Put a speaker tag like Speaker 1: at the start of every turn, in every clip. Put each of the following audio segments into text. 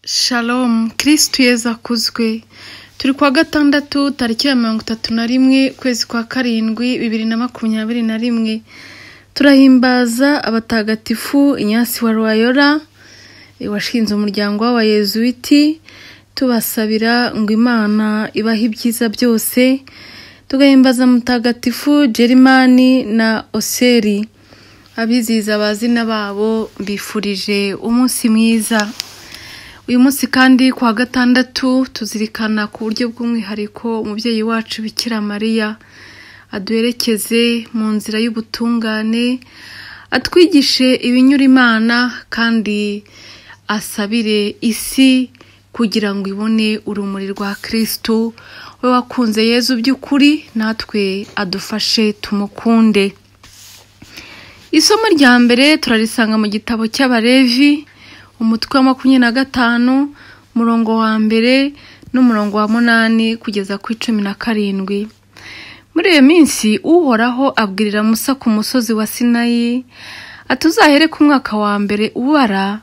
Speaker 1: Shalom kirisitu yeza akuzwe turi kuwa gatandatu tariki ya mirongo itatu na rimwe ukwezi kwa karindwi bibiri na makumyabiri na rimwe turahimbaza abatagatifu inyasi wa rwayora washinze umuryango w'abayezuwiti tubasabira ngo imana ibahe ibyiza byose tugahimbaza mutagatifu jerimani na oseri abizihiza abazina babo bifurije umunsi mwiza uyu munsi kandi ku wa gatandatu tuzirikana ku buryo bw'umwihariko umubyeyi wacu bikira mariya aduherekeze mu nzira y'ubutungane atwigishe ibinyura imana kandi asabire isi kugira ngo ibone urumuri rwa kirisitu we wakunze yezu by'ukuri natwe adufashe tumukunde isomo rya mbere turarisanga mu gitabo cy'abarevi umutwe wa makumyabiri na gatanu umurongo wa mbere n'umurongo wa munani kugeza ku icumi na karindwi muri iyo minsi uhoraho abwirira musa ku musozi wa sinayi ati uzahere ku mwaka wa mbere ubara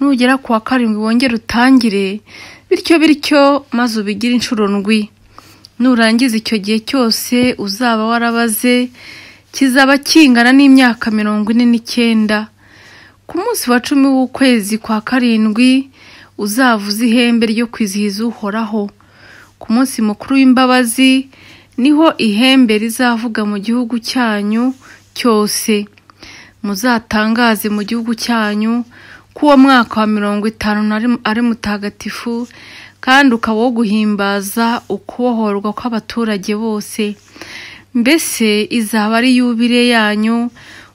Speaker 1: nugera ku wa karindwi wongere utangire bityo bityo maze ubigire inshuro ndwi nurangiza icyo gihe cyose uzaba warabaze kizaba kingana n'imyaka mirongo ine n'icyenda ku munsi wa cumi w'ukwezi kwa karindwi uzavuza ihembe ryo kwizihiza uhoraho ku munsi mukuru w'imbabazi niho ihembe rizavuga mu gihugu cyanyu cyose muzatangaze mu gihugu cyanyu ko uwo mwaka wa mirongo itanu ari mutagatifu kandi ukaba wo guhimbaza ukubohorwa kw'abaturage bose mbese izaba ari yubire yanyu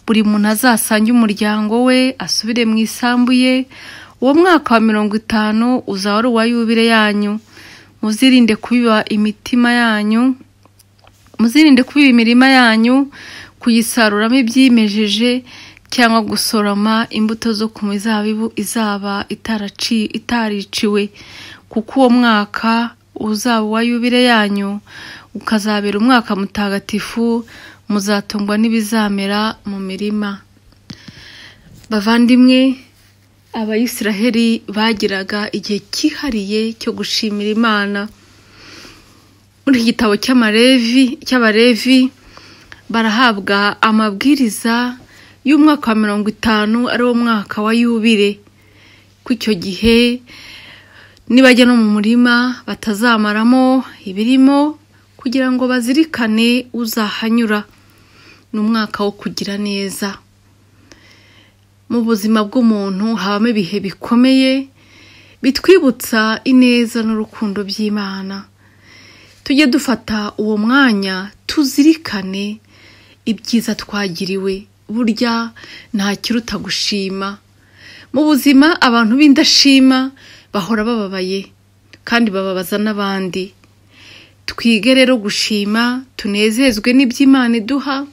Speaker 1: buri muntu azasange umuryango we asubire mu isambu ye uwo mwaka wa mirongo itanu uzaba ari uwa yubire yanyu muzirinde kubiba imitima yanyu muzirinde kubiba imirima yanyu kuyisaruramo ibyimejeje cyangwa gusoroma imbuto zo ku mizabibu izaba itariciwe kuko uwo mwaka uzaba uwa yubire yanyu ukazabera umwaka mutagatifu muzatungwa n'ibizamera mu mirima bavandimwe abayisiraheli bagiraga igihe cyihariye cyo gushimira imana muri iki gitabo cy'abarevi barahabwa amabwiriza y'umwaka wa mirongo itanu ari wo mwaka wa yubire ku icyo gihe nibajya no mu murima batazamaramo ibirimo kugira ngo bazirikane uzahanyura ni umwaka wo kugira neza mu buzima bw'umuntu habamo ibihe bikomeye bitwibutsa ineza n'urukundo by'imana tujye dufata uwo mwanya tuzirikane ibyiza twagiriwe burya ntakiruta gushima mu buzima abantu b'indashima bahora bababaye kandi bababaza n'abandi twige rero gushima tunezezwe n'iby'imana iduha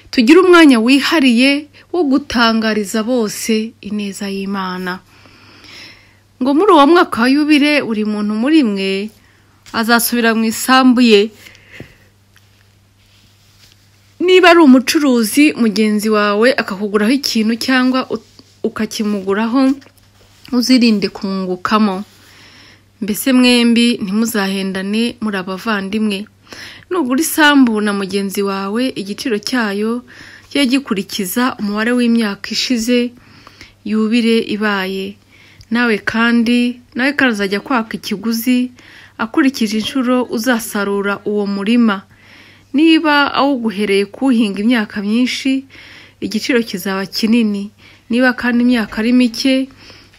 Speaker 1: tugire umwanya wihariye wo gutangariza bose ineza y'imana ngo muri uwo mwaka wa yubire buri muntu muri mwe azasubira mu isambu ye niba ari umucuruzi mugenzi wawe akakuguraho ikintu cyangwa ukakimuguraho uzirinde kungukamo mbese mwembi ntimuzahendane muri abavandimwe nugura isambu na mugenzi wawe igiciro cyayo kijya gikurikiza umubare w'imyaka ishize yubire ibaye nawe kandi nawe kandi azajya kwaka ikiguzi akurikije inshuro uzasarura uwo murima niba awuguhereye kuwuhinga imyaka myinshi igiciro kizaba kinini niba kandi imyaka ari mike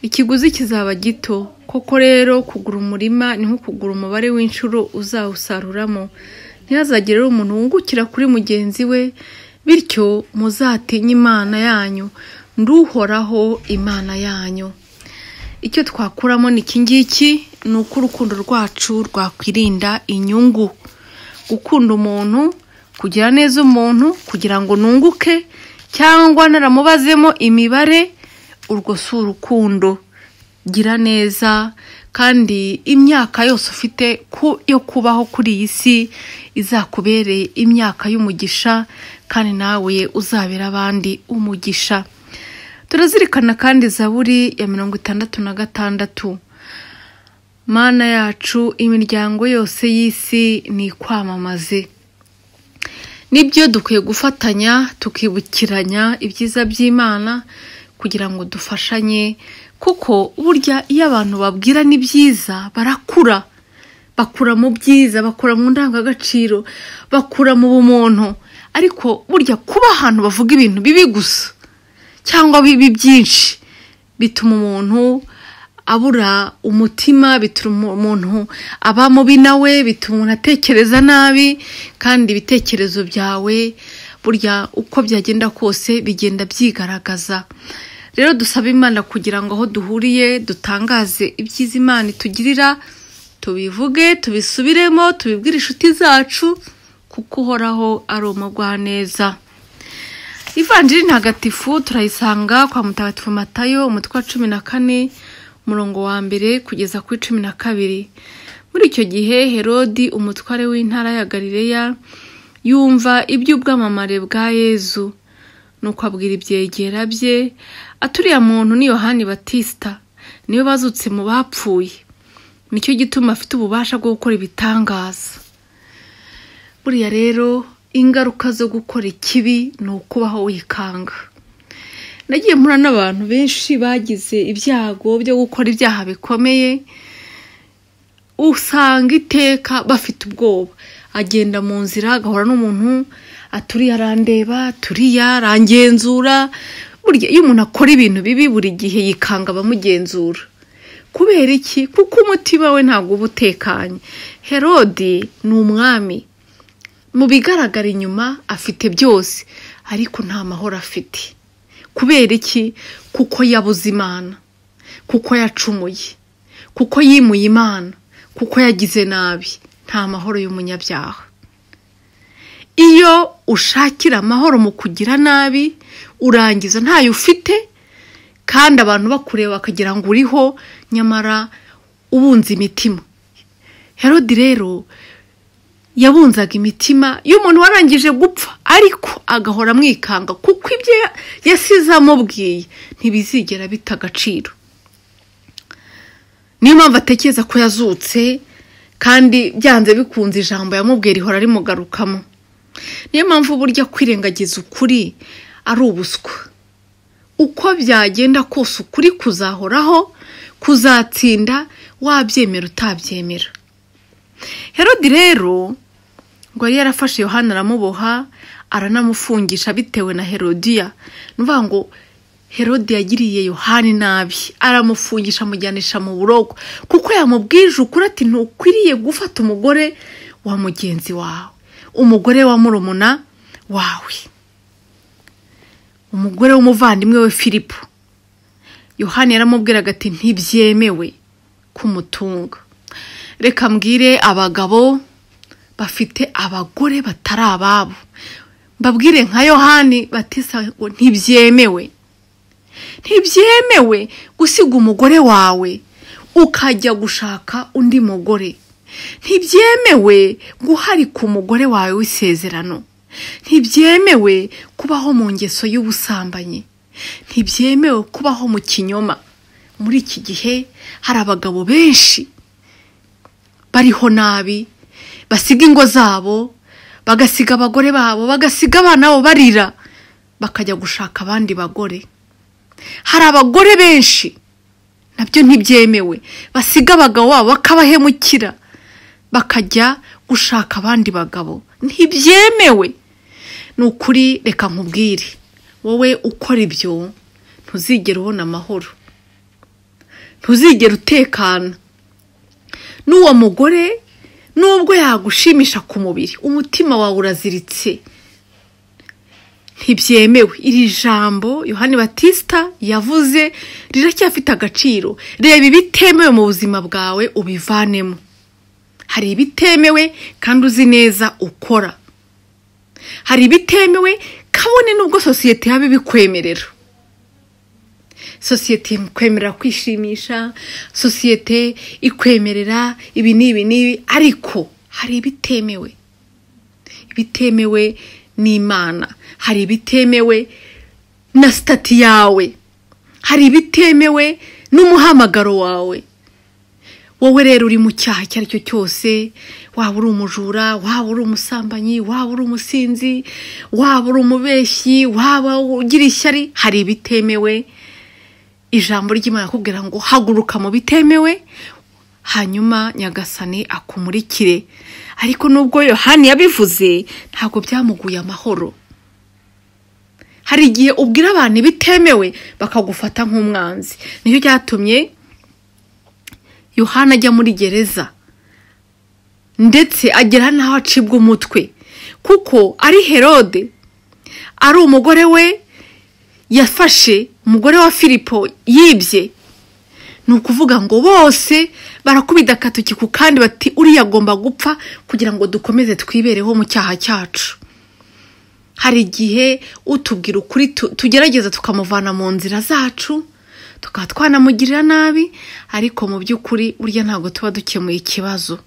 Speaker 1: ikiguzi kizaba gito koko rero kugura umurima ni nko kugura umubare w'inshuro uzawusaruramo ntihazagire umuntu wungukira kuri mugenzi we bityo muzatinye imana yanyu nduhoraho imana yanyu icyo twakuramo ni iki ngiki ni uko urukundo rwacu rwakwirinda inyungu gukunda umuntu kugira neza umuntu kugira ngo nunguke cyangwa naramubazemo imibare urwo si urukundo gira neza kandi imyaka yose ufite yo kubaho kuri iyi si izakubereye imyaka y'umugisha kandi nawe uzabera abandi umugisha turazirikana kandi zaburi ya mirongo itandatu na gatandatu mana yacu imiryango yose y'isi ni ikwamamaze nibyo dukwiye gufatanya tukibukiranya ibyiza by'imana kugira ngo dufashanye kuko burya iyo abantu babwira ni byiza barakura bakura mu byiza bakura mu ndangagaciro bakura mu bumuntu ariko burya kuba ahantu bavuga ibintu bibi gusa cyangwa bibi byinshi bituma umuntu abura umutima bituma umuntu aba mubi nawe bituma umuntu atekereza nabi kandi ibitekerezo byawe burya uko byagenda kose bigenda byigaragaza rero dusaba imana kugira ngo aho duhuriye dutangaze ibyiza imana itugirira tubivuge tubisubiremo tubibwire inshuti zacu kuko uhoraho ari umugwaneza ivanjiri ntagatifu turayisanga kwa mutagatifu matayo umutwe wa cumi na kane umurongo wa mbere kugeza kuri cumi na kabiri muri icyo gihe herodi umutware w'intara ya galileya yumva iby'ubwamamare bwa yezu nuko abwira ibyegera bye aturiye muntu ni yohani batisita niwe bazutse mu bapfuye nicyo gituma afite ububasha bwo gukora ibitangaza buriya rero ingaruka zo gukora ikibi ni ukubaho wikanga nagiye mpura n'abantu benshi bagize ibyago byo gukora ibyaha bikomeye usanga iteka bafite ubwoba agenda mu nzira agahura n'umuntu aturiye arandeba aturiye arangenzura burya iyo umuntu akora ibintu bibi buri gihe yikanga abamugenzura kubera iki kuko umutima we ntabwo uba utekanye herodi ni umwami mu bigaragara inyuma afite byose ariko nta mahoro afite kubera iki kuko yabuze imana kuko yacumuye kuko yimuye imana kuko yagize nabi nta mahoro y'umunyabyaha iyo ushakira amahoro mu kugira nabi urangiza ntayo ufite kandi abantu bakureba bakagira ngo uriho nyamara ubunze imitima herodi rero yabunzaga imitima iyo umuntu warangije gupfa ariko agahora amwikanga kuko ibyo yasize amubwiye ntibizigera bita agaciro niyo mpamvu atekereza ko yazutse kandi byanze bikunze ijambo yamubwira ihora rimugarukamo niyo mpamvu burya kwirengagiza ukuri ari ubuswa uko byagenda kose ukuri kuzahoraho kuzatsinda wabyemera utabyemera herodi rero ngo yari yarafashe yohana aramuboha aranamufungisha bitewe na herodiya ni ukuvuga ngo herodi yagiriye yohani nabi aramufungisha amujyanisha mu burogo kuko yamubwije ukuri ati ntukwiriye gufata umugore wa mugenzi wawe umugore wa murumuna wawe umugore w'umuvandimwe we filipo yohani yaramubwiraga ati ntibyemewe kumutunga reka mbwire abagabo bafite abagore batari ababo mbabwire nka yohani batisa ngo ntibyemewe ntibyemewe gusiga umugore wawe ukajya gushaka undi mugore ntibyemewe guharika umugore wawe w'isezerano ntibyemewe kubaho mu ngeso y'ubusambanyi ntibyemewe kubaho mu kinyoma muri iki gihe hari abagabo benshi bariho nabi basiga ingo zabo bagasiga abagore babo bagasiga abana babo barira bakajya gushaka abandi bagore hari abagore benshi nabyo ntibyemewe basiga abagabo babo bakabahemukira bakajya gushaka abandi bagabo ntibyemewe ni ukuri reka nkubwire wowe ukora ibyo ntuzigera ubona amahoro ntuzigera utekana n'uwo mugore nubwo yagushimisha ku mubiri umutima wawe uraziritse ntibyemewe iri jambo yohani batisita yavuze riracyafite agaciro reba ibitemewe mu buzima bwawe ubivanemo hari ibitemewe kandi uzi neza ukora hari ibitemewe kabone n'ubwo sosiyete yaba ibikwemerera sosiyete ikwemerera kwishimisha sosiyete ikwemerera ibi n'ibi n'ibi ariko hari ibitemewe ibitemewe n'imana hari ibitemewe na sitati yawe hari ibitemewe n'umuhamagaro wawe wowe rero uri mu cyaha icyo ari cyo cyose waba uri umujura waba uri umusambanyi waba uri umusinzi waba uri umubeshyi waba ugira ishyari hari ibitemewe ijambo ry'imana akubwira ngo haguruka mu bitemewe hanyuma nyagasani akumurikire ariko nubwo yohani yabivuze ntabwo byamuguye amahoro hari igihe ubwira abantu ibitemewe bakagufata nk'umwanzi nicyo cyatumye yohani ajya muri gereza ndetse agera n'aho acibwa umutwe kuko ari herode ari umugore we yafashe umugore wa filipo yibye ni ukuvuga ngo bose barakubita agatoki ku kandi bati uriya agomba gupfa kugira ngo dukomeze twibereho mu cyaha cyacu hari igihe utubwira ukuri tugerageza tukamuvana mu nzira zacu tukaba twanamugirira nabi ariko mu by'ukuri burya ntabwo tuba dukemuye ikibazo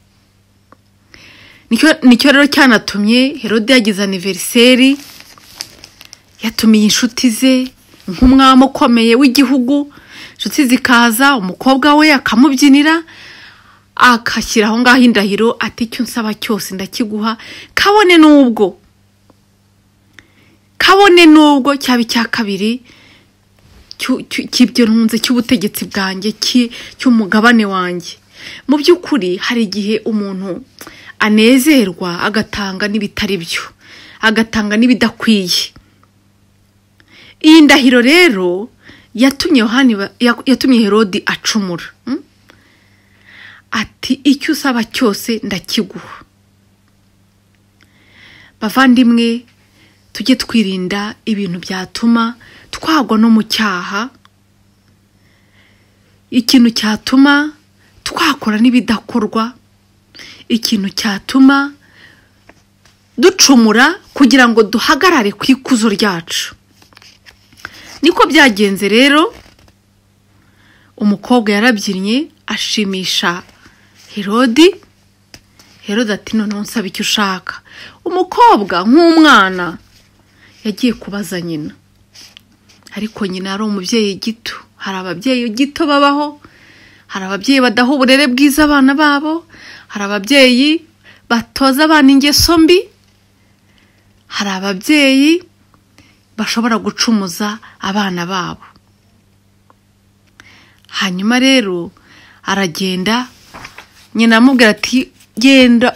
Speaker 1: nicyo rero cyanatumye herode yagize aniveriseri yatumiye inshuti ze nk'umwami ukomeye w'igihugu inshuti zikaza umukobwa we akamubyinira agashyira aho ngaho indahiro ati icyo nsaba cyose ndakiguha kabone n'ubwo kabone n'ubwo cyaba icya kabiri cy'ibyo ntunze cy'ubutegetsi bwanjye cy'umugabane wanjye mu by'ukuri hari igihe umuntu anezerwa agatanga n'ibitari byo agatanga n'ibidakwiye iyi ndahiro rero yatumye yatumye herodi acumura ati icyo usaba cyose ndakiguha bavandimwe tujye twirinda ibintu byatuma twagwa no mu cyaha ikintu cyatuma twakora n'ibidakorwa ikintu cyatuma ducumura kugira ngo duhagarare ku ikuzo ryacu niko byagenze rero umukobwa yarabyinnye ashimisha herodi herodi ati noneho nsaba icyo ushaka umukobwa nk'umwana yagiye kubaza nyina ariko nyina yari umubyeyi gito hari ababyeyi gito babaho hari ababyeyi badaha uburere bwiza abana babo hari ababyeyi batoza abana ingeso mbi hari ababyeyi bashobora gucumuza abana babo hanyuma rero aragenda nyina amubwira ati genda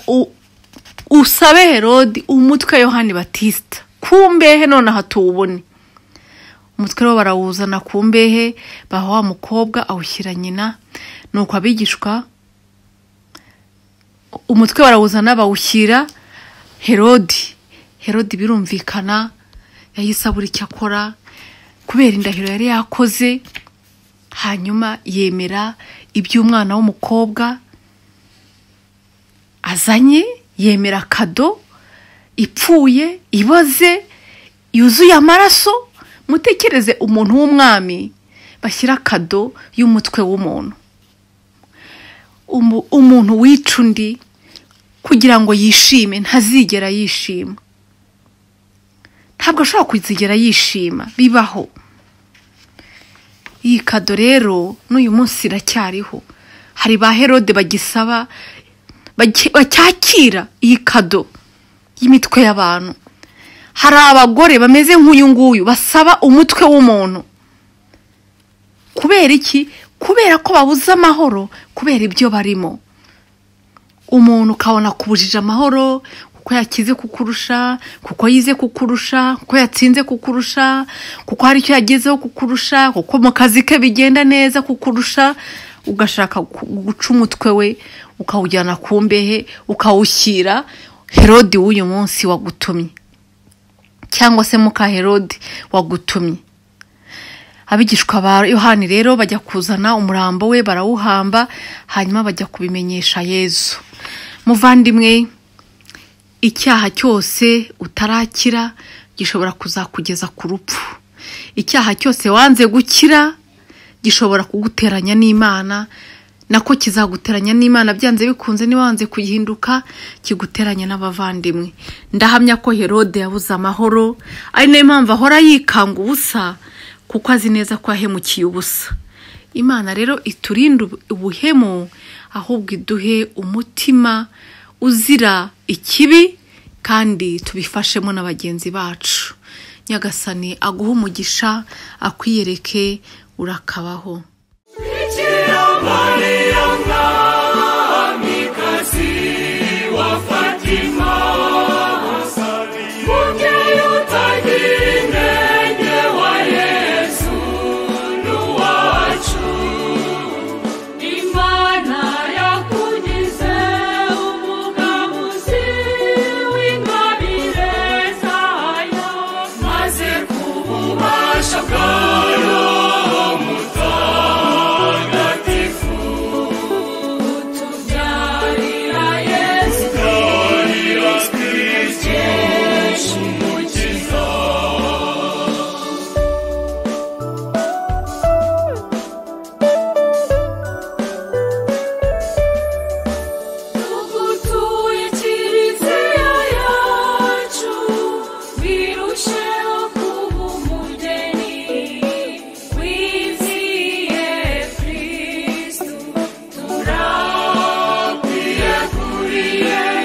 Speaker 1: usabe herodi umutwe yohani batisita ku mbehe nonaha tuwubone umutwe rero barawuzana ku mbehe baha wa mukobwa awushyira nyina ni uko abigishwa umutwe barawuzana bawushyira herodi herodi birumvikana yahise abura icyo akora kubera indahiro yari yakoze hanyuma yemera iby'umwana w'umukobwa azanye yemera kado ipfuye iboze yuzuye amaraso mutekereze umuntu w'umwami bashyira kado y'umutwe w'umuntu umuntu wica undi kugira ngo yishime ntazigera yishima ntabwo ashobora kuzigera yishima bibaho iyi kado rero n'uyu munsi iracyariho hari ba herode bagisaba bacyakira iyi kado y'imitwe y'abantu hari abagore bameze nk'uyu nguyu basaba umutwe w'umuntu kubera iki kubera ko babuze amahoro kubera ibyo barimo umuntu ukabona kubujije amahoro kuko yakize kukurusha kuko yize kukurusha kuko yatsinze kukurusha kuko hari icyo yagezeho kukurusha kuko mu kazi ke bigenda neza kukurusha ugashaka guca umutwe we ukawujyana ku mbehe ukawushyira herodi w'uyu munsi wagutumye cyangwa se muka herodi wagutumye abigishwa ba yohani rero bajya kuzana umurambo we barawuhamba hanyuma bajya kubimenyesha yezu muvandimwe icyaha cyose utarakira gishobora kuzakugeza ku rupfu icyaha cyose wanze gukira gishobora kuguteranya n'imana nako kizaguteranya n'imana byanze bikunze niba wanze kugihinduka kiguteranya n'abavandimwe ndahamya ko herode yabuze amahoro ari nayo mpamvu ahora yikanga ubusa kuko azi neza ko yahemukiye ubusa imana rero iturinde ubuhemu ahubwo iduhe umutima uzira ikibi kandi tubifashemo na bagenzi bacu nyagasani aguhe umugisha akwiyereke urakabaho
Speaker 2: Bikira Maria mwamikazi wa Fatima mubyeyi utagira inenge wa Yesu n'uwacu Imana yakugize umugabuzi w'ingabire zayo maze ku bubasha bwayo mutagatifu tubyarira Yesu Kristo umukiza tugutuye kiliziya yacu birusheho kuba umugeni wiziye kristu turabiye kuri yesu